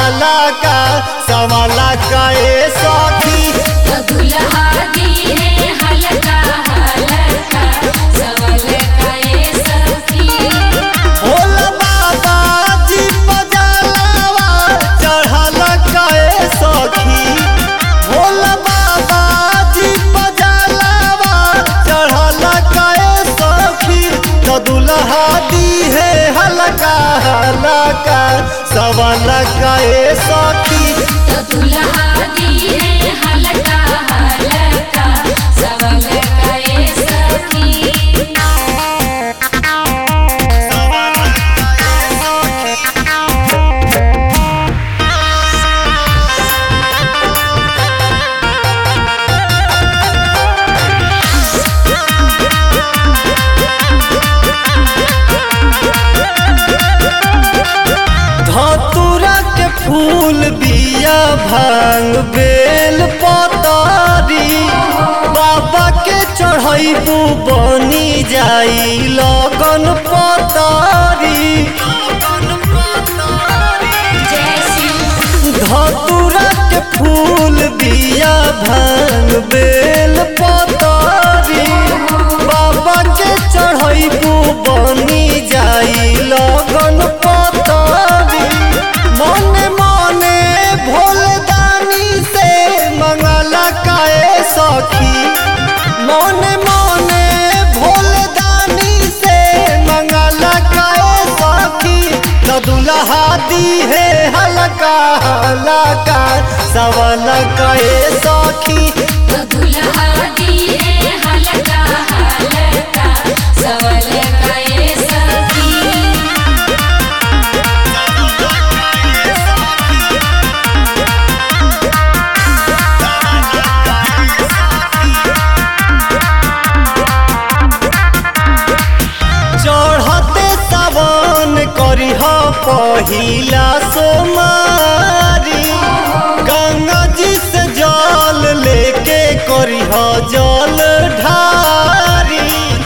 हलका सवाला काए सखी तो दुल्हा दी है हल्का हल्का सवल का ये सखी भोल बाबा जी बजलवा चढ़ल काए सखी भोल बाबा जी बजलवा चढ़ल काए सखी तो दुल्हा दी है हलका हलका सवाला काए सखी तो दुल्हा दी है हल्का हल्का सवल का ये सखी धतूरा के फूल बिया भांग बेल पतारी बाबा के चढ़ैबू बनी जाई लगन पतारी जय शिव धतूरा के फूल बिया भांग बेल पतारी बाबा के चढ़ैबू बनी जाई लगन पतारी मने मने भोलदानी से मंगला काए सखी मने मने भोलदानी से मंगला काए सखी तो दुल्हा दी है हलका हलका सवल काए सखी तो दुल्हा दी है हल्का हल्का सवल का ये सखी चढ़ते सावन करिह पहिला सोमारी गंगा जी से जल लेके करिह जल ढारी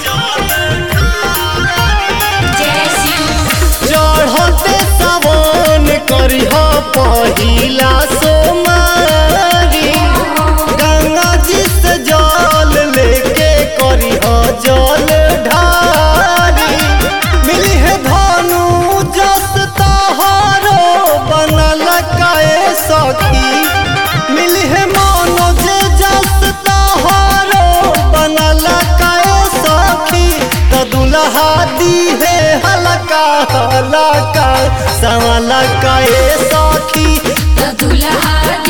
जय शिव चढ़ते सावन करिह पहिला सोमारी गंगा जी से जल लेके करिह जल ढारी मिली है भानु जस तहारो बनल काए सखी मिली है मानो जे जस तहारो बनल काए सखी तो दुल्हा दी है हलका हलका सवला काए सखी तो दुल्हा